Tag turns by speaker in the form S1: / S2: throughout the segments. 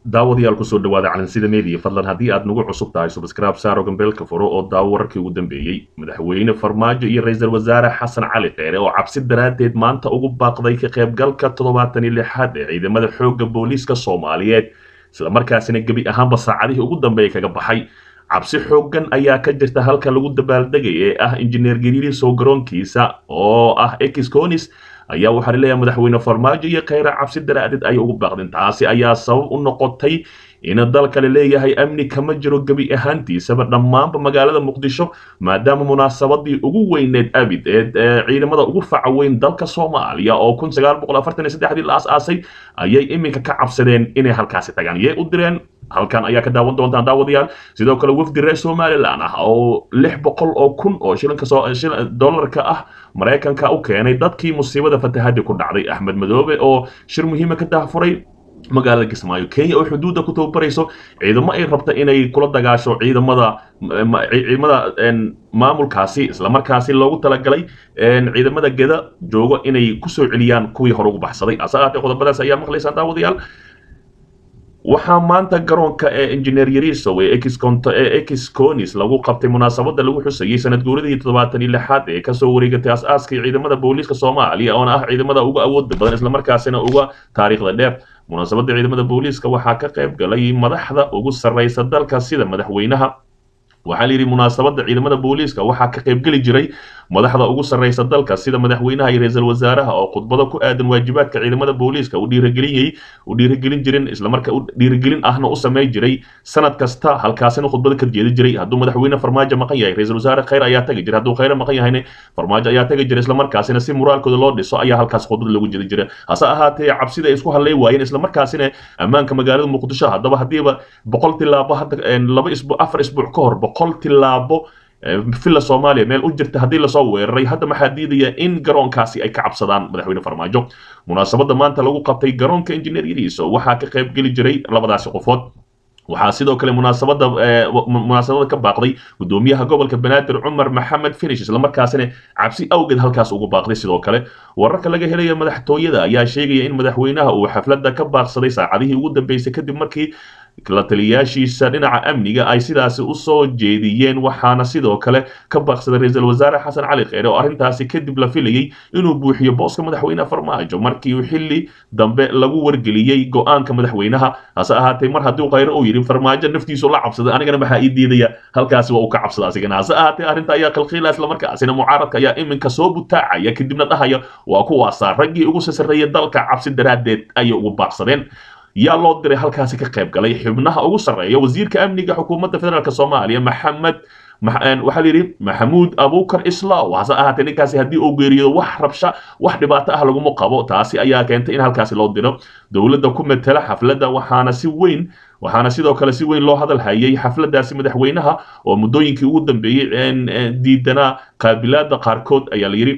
S1: daawadayaal kusoo dhawaada calansida media fadlan haddii aad nagu cusub tahay subscribe saaro gambeelka furo oo daawo wararkii ugu dambeeyey madaxweyne farmaajo iyo ra-iisul wasaare xasan cali kheyre oo cabsi daraaddeed maanta ugu baaqday ka qaybgalka toddobaatan iyo lixaad ee ciidamada xoogga booliiska soomaaliyeed islamarkaasina gebi ahaanba saacadihii ugu dambeeyay kaga baxay cabsi xooggan ayaa ka jirta halka lagu dabaaldegay ee ah injineer gariirisow garoonkiisa oo ah exconis ayaa waxaa laleeyahay madaxweyne farmaajo iyo kheyre cabsi daraadeed ayay ugu baaqdeen taasi ayaa sabab u noqotay in dalka la leeyahay amni kama jiro gebi ahaantiisaba dhammaanba magaalada muqdisho maadaama munaasabadii ugu weyneed abid ee ciidamada ugu faca weyn dalka soomaaliya oo kun sagaal boqol afartan iyo saddexdii la as-aasay ayay iminka ka cabsadeen inay halkaasi tagaan yay u direen halkan ayaa ka daawan doontaan daawadayaal sidoo kale wafdi reer somalilan ah oo lix boqol oo kun oo shilinka dollarka ah maraykanka u keenay dadkii musiibada fatahadii ku dhacday axmed madoobe oo shir muhiima ka dahfuray magaalada kismaayo kenya oo xuduudda ku tababarayso ciidamo ay rabta inay kula dagaasho ciidamada ciidamada maamulkaasi islamarkaasi loogu talagalay ciidamada geda joogo inay kusoo celiyaan kuwii hore ugu baxsaday ase ahaatee qodobadaas ayaa maqlaysaan daawadayaal waxaa maanta garoonka ee injineer yarisow ee exconis lagu qabtay munaasabada lagu xusayay sanad guuradii toddobaatan iyo lixaad ee kasoo wareegatay as-aaskii ciidamada booliiska soomaaliya oona ah ciidamada uga awooda badan islamarkaasina uga taariikhda dheer munaasabada ciidamada booliiska waxaa ka qayb galay madaxda ugu sarreysa dalka sida madaxweynaha waxaa la yidhi munaasabada ciidamada booliiska waxaa ka qaybgeli jiray madaxda ugu sarreysa dalka sida madaxweynaha iyo ra-iisul wasaaraha oo khudbado ku aadan waajibaadka ciidamada booliiska u dhiirigeliyey u dhiirigelin jirin islamarka u dhiirigelin ahna u samey jiray sanad kasta halkaasina khudbada ka jeedi jiray hadduu madaxweyne farmaajo maqan yahay ra-iisul wasaare kheyr ayaa tagi jiray hadduu kheyre maqan yahayna farmaajo ayaa tagi jiray islamarkaasina si moraalkooda loo dhiso ayaa halkaas khudbada lagu jeedi jiray hase ahaatee cabsida ay isku hadlay waayeen islamarkaasina ammaanka magaalada muqdisho haddaba haddiiba boqol tilaabo hadda laba isbuuc afar isbuuc ka hor boqol tilaabo villa soomaaliya meel u jirta haddii lasoo weeraray hadda maxaa diidaya in garoonkaasi ay ka cabsadaan madaxweyne farmaajo munaasabada maanta lagu qabtay garoonka injineer yariiso waxaa ka qayb geli jiray labadaasi qofood waxaa sidoo kale munaasabada munaasabada ka baaqday gudoomiyaha gobolka banaadir cumar maxamed finish islamarkaasina cabsi awgeed halkaas ugu baaqday sidoo kale wararka laga helaya madaxtooyada ayaa sheegaya in madaxweynaha uu xafladda ka baaqsaday saacadihii ugu dambeysay kadib markii la taliyaashiisa dhinaca amniga ay sidaasi usoo jeediyeen waxaana sidoo kale ka baaqsaday ra-iisul wasaare xasan cali kheyre oo arrintaasi kadib la filayey inuu buuxiyo booska madaxweyne farmaajo markii uu xilli dambe lagu wargeliyey go-aanka madaxweynaha hase ahaatee mar haddii kheyre uu yidhi farmaajo naftiisu la cabsaday anigana maxaa ii diidaya halkaasi waa uu ka cabsada asigana hase ahaatee arrinta ayaa qalqiila islamarkaasina mucaaradka ayaa iminka soo butaacaya kadibna dhahaya waa kuwaasa raggii ugu sasareeya dalka cabsi daraaddeed ayay ugu baaqsadeen yaa loo diray halkaasi ka qayb galay xubnaha ugu sarreeya wasiirka amniga xukuumadda federaalk soomaaliya maxamed waxaa la yidhi maxamuud abukar islaw hase ahaatee ninkaasi haddii uu geeriyo wax rabsha wax dhibaato ah laguma qabo taasi ayaa keentay in halkaasi loo diro dowladda ku matela xafladda waxaana si weyn waxaana sidoo kale si weyn loo hadal hayay xafladdaasi madaxweynaha oo muddooyinkii ugu dambeeyey diidanaa qaabilaada qaarkood ayaa la yidhi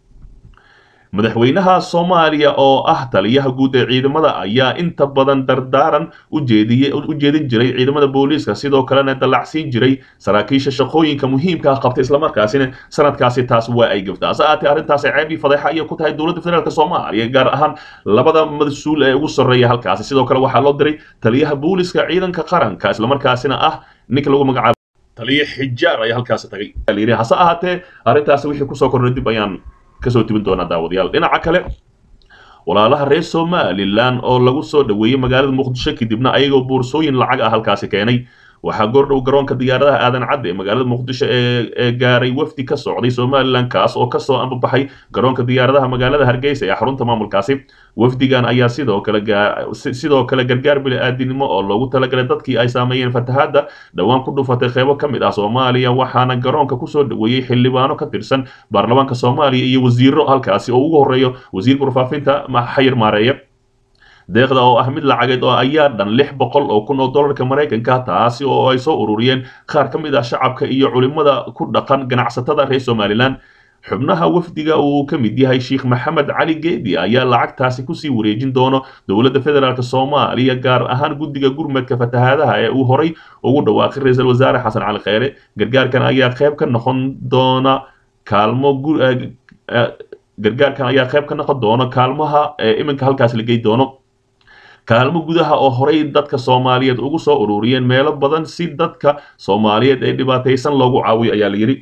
S1: madaxweynaha soomaaliya oo ah taliyaha guud ee ciidamada ayaa inta badan dardaaran u jeedin jiray ciidamada booliiska sidoo kalena dallacsiin jiray saraakiisha shaqooyinka muhiimka ah qabtay islamarkaasina sanadkaasi taas waa ay gafta hase ahaatee arrintaasi ceebii fadeexa ayay ku tahay dowladda federaalk soomaaliya gaar ahaan labada mas-uul ee ugu sarreeya halkaasi sidoo kale waxaa loo diray taliyaha booliiska ciidanka qaranka islamarkaasina ah ninka lagu magacaabo taliya xijaar ayaa halkaasi tagay hase ahaatee arrintaasi wixii kusoo kornay dib ayaan kasoo tibin doonaa daawadayaal dhinaca kale walaalaha reer somalilan oo lagu soo dhoweeyey magaalada muqdisho kadibna ayagoo boorsooyin lacag ah halkaasi keenay waxaa goordhow garoonka diyaaradaha aadan cadde ee magaalada muqdisho ee gaaray wafdi ka socday somalilan kaas oo kasoo ambabaxay garoonka diyaaradaha magaalada hargeysa ee xarunta maamulkaasi wafdigan ayaa sidoo kale sidoo kale gargaar bili-aadinimo oo loogu talagalay dadkii ay saameeyeen fatahaadda dhowaan ku dhufatay qeybo ka mid ah soomaaliya waxaana garoonka kusoo dhoweeyey xildhibaano ka tirsan baarlamaanka soomaaliya iyo wasiiro halkaasi oo ugu horeeyo wasiirka warfaafinta xayir maareeye deeqda oo ah mid lacageed oo ayaa dhan lix boqol oo kun oo dollarka maraykanka taasi oo ay soo ururiyeen qaar ka mid ah shacabka iyo culimada ku dhaqan ganacsatada reer somalilan xubnaha wafdiga uu ka mid yahay sheekh maxamed cali geedi ayaa lacagtaasi kusii wareejin doono dowladda federaalk soomaaliya gaar ahaan guddiga gurmadka fatahaadaha ee uu horay ugu dhawaaqay ra-iisul wasaare xasan cali kheyre gargaarkan ayaa qayb ka noqon doona kaalmo gargaarkan ayaa qayb ka noqon doona kaalmaha iminka halkaas la gey doono kaalmo gudaha oo horey dadka soomaaliyeed ugu soo ururiyeen meelo badan si dadka soomaaliyeed ee dhibaataysan loogu caawiyo ayaa la yidhi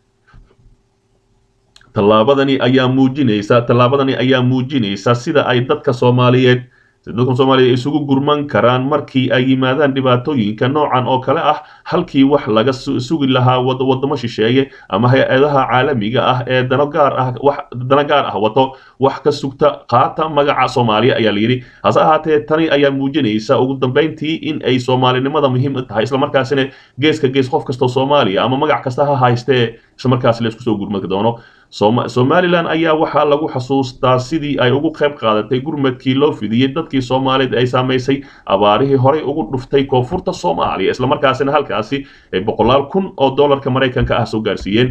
S1: tallaabadani ayaa muujinaysa tallaabadani ayaa muujinaysa sida ay dadka soomaaliyeed dadka soomaaliya isugu gurman karaan markii ay yimaadaan dhibaatooyinka noocan oo kale ah halkii wax laga sugi lahaa wadamo shisheeye ama hay-adaha caalamiga ah ee dano gaar ah wax dano gaar ah wato wax ka sugta qaata magaca soomaaliya ayaa la yidhi hase ahaatee tani ayaa muujinaysa ugu dambeyntii in ay soomaalinimada muhiim tahay islamarkaasina geeska gees qof kastoo soomaaliya ama magac kasta ha haystee islamarkaasi la isku soo gurmadi doono somalilan ayaa waxaa lagu xasuustaa sidii ay ugu qayb qaadatay gurmadkii loo fidiyey dadkii soomaaliyeed ay saamaysay abaarihii horey ugu dhuftay koonfurta soomaaliya islamarkaasina halkaasi ay boqolaal kun oo dollarka maraykanka ah soo gaarsiiyeen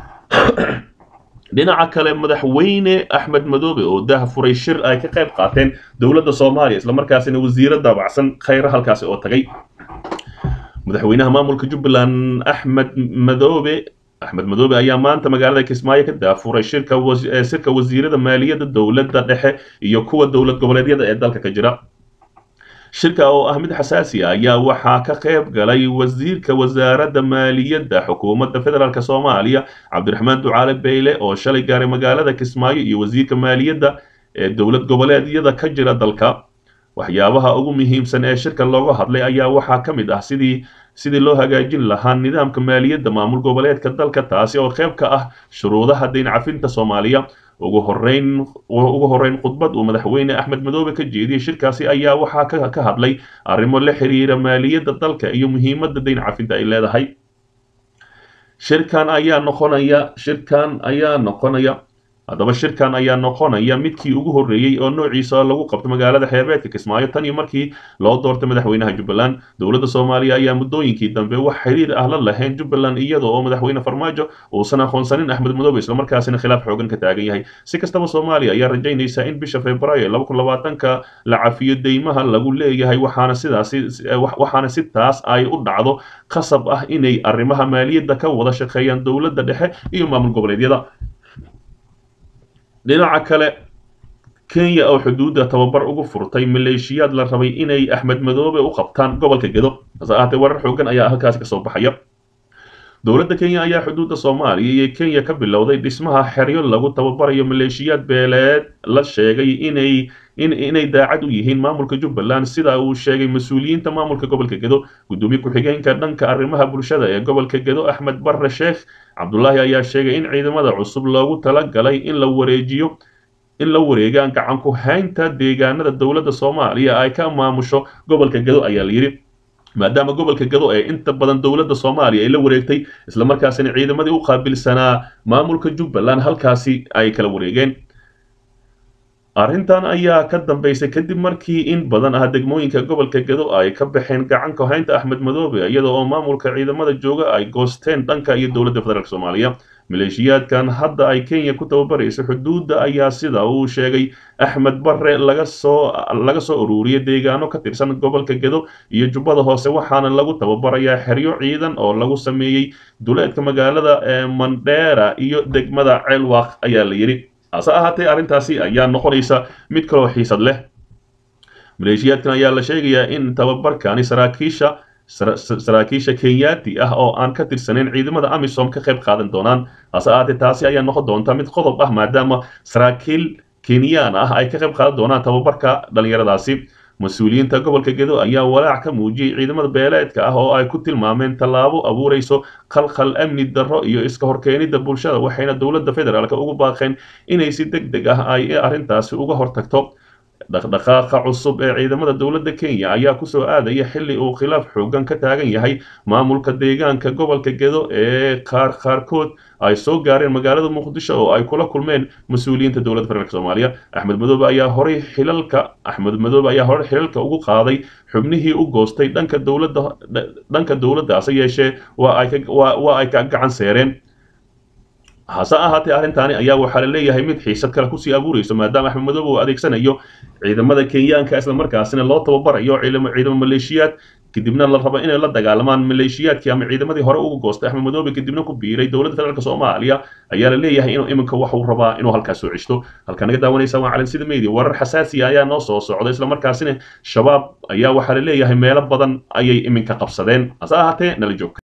S1: dhinaca kale madaxweyne axmed madoobe oo dah furay shir ay ka qayb qaateen dowladda soomaaliya islamarkaasina wasiiro daabacsan khayra halkaasi oo tagay madaxweynaha maamulka jubbaland axmed madoobe axmed madoobe ayaa maanta magaalada kismaayo ka daafuray shirka shirka wasiirada maaliyadda dowladda dhexe iyo kuwa dowlad goboleedyada ee dalka ka jira shirka oo ah mid xasaasi ah ayaa waxaa ka qayb galay wasiirka wasaaradda maaliyadda xukuumadda federaalk soomaaliya cabdiraxmaan ducaale beyle oo shalay gaaray magaalada kismaayo iyo wasiirka maaliyadda ee dowlad goboleedyada ka jira dalka waxyaabaha ugu muhiimsan ee shirka looga hadlay ayaa waxaa ka mid ah sidii sidii loo hagaajin lahaa nidaamka maaliyadda maamul goboleedka dalka taasi oo qayb ka ah shuruudaha dayn cafinta soomaaliya ugu horeyn ugu horeyn khudbad uu madaxweyne axmed madoobe ka jeediyey shirkaasi ayaa waxaa ka hadlay arrimo la xiriira maaliyadda dalka iyo muhiimadda dayn cafinta ay leedahay shirkan ayaa noqonaya shirkan ayaa noqonaya haddaba shirkan ayaa noqonaya midkii ugu horreeyey oo noociisa lagu qabto magaalada xeebeedka kismaayo tan iyo markii loo doortay madaxweynaha jubbaland dowladda soomaaliya ayaa muddooyinkii dambe wax xiriir ah la lahayn jubbaland iyada oo madaxweyne farmaajo uusan aqoonsanin axmed madoobe islamarkaasina khilaaf xoogan ka taagan yahay si kastaba soomaaliya ayaa rajaynaysa in bisha februaayo laba kun labaatanka la cafiyo deymaha lagu leeyahay waxaana sidaasi waxaana si taas ay u dhacdo qasab ah inay arrimaha maaliyadda ka wada shaqeeyaan dowladda dhexe iyo maamul goboleedyada dhinaca kale kenya oo xuduudda tababar ugu furtay maleeshiyaad la rabay inay axmed madoobe u qabtaan gobolka gedo hase ahaatee warar xoogan ayaa halkaasi kasoo baxaya dowladda kenya ayaa xuduudda soomaaliya iyo kenya ka bilowday dhismaha xeryo lagu tababarayo maleeshiyaad beeleed la sheegay inay inay daacad u yihiin maamulka jubbaland sida uu sheegay mas-uuliyiinta maamulka gobolka gedo gudoomiye ku-xigeenka dhanka arrimaha bulshada ee gobolka gedo axmed barre sheekh cabdulaahi ayaa sheegay in ciidamada cusub loogu talagalay in la wareejiyo in la wareegaan gacan ku haynta deegaanada dowladda soomaaliya ay ka maamusho gobolka gedo ayaa layidhi maadaama gobolka gado ee inta badan dowladda soomaaliya ay la wareegtay islamarkaasina ciidamadii u qaabilsanaa maamulka jubbaland halkaasi ay kala wareegeen arrintan ayaa ka dambeysay kadib markii in badan ah degmooyinka gobolka gado ay ka baxeen gacan ka haynta axmed madoobe iyada oo maamulka ciidamada jooga ay goosteen dhanka iyo dowladda federaalk soomaaliya maleeshiyaadkan hadda ay kenya ku tababarayso xuduudda ayaa sida uu sheegay axmed barre laga soo laga soo ururiyay deegaano ka tirsan gobolka gedo iyo jubbada hoose waxaana lagu tababarayaa xeryo ciidan oo lagu sameeyey duleedka magaalada ee mandheera iyo degmada ceelwaaq ayaa la yidhi hase ahaatee arrintaasi ayaa noqonaysa mid kaloo xiisad leh maleeshiyaadkan ayaa la sheegayaa in tababarkani saraakiisha saraakiisha kenyaati ah oo aan ka tirsanayn ciidamada amisom ka qayb qaadan doonaan hase ahaatee taasi ayaa noqon doonta mid qodob ah maadaama saraakiil kenyaan ah ay ka qayb qaadan doonaan tababarka dhallinyaradaasi mas-uuliyiinta gobolka gedo ayaa walaac ka muujiyey ciidamada beeleedka ah oo ay ku tilmaameen tallaabo abuurayso khalkhal amni darro iyo iska horkeenida bulshada waxayna dowladda federaalk ugu baaqeen inay si deg deg ah ay arrintaasi uga hortagto dhaqdhaqaaqa cusub ee ciidamada dowladda kenya ayaa kusoo aadaya xilli uu khilaaf xoogan ka taagan yahay maamulka deegaanka gobolka gedo ee qaar qaarkood ay soo gaareen magaalada muqdisho oo ay kula kulmeen mas-uuliyiinta dowladda federaalk soomaaliya axmed madoobe ayaa horay xilalka axmed madoobe ayaa horey xilalka ugu qaaday xubnihii u goostay dhanka dowladda dhanka dowladda hase yeeshee waa ay ka waa ay ka gacan seereen hase ahaatee arrintaani ayaa waxaa la leeyahay mid xiisad kale kusii abuurayso maadaama axmed madoobe uu adeegsanayo ciidamada kenyaanka islamarkaasina loo tababarayo ciidamo maleeshiyaad kadibna la rabo inay la dagaalamaan maleeshiyaadkii ama ciidamadii hore uga goostay axmed madoobe kadibna ku biiray dowladda federaalk soomaaliya ayaa la leeyahay inuu iminka waxuu rabaa inuu halkaas soo ceshto halkaa naga daawanaysa waa calansida media warar xasaasiya ayaa noo soo socda islamarkaasina shabaab ayaa waxaa la leeyahay meelo badan ayay iminka qabsadeen hase ahaatee nala joogta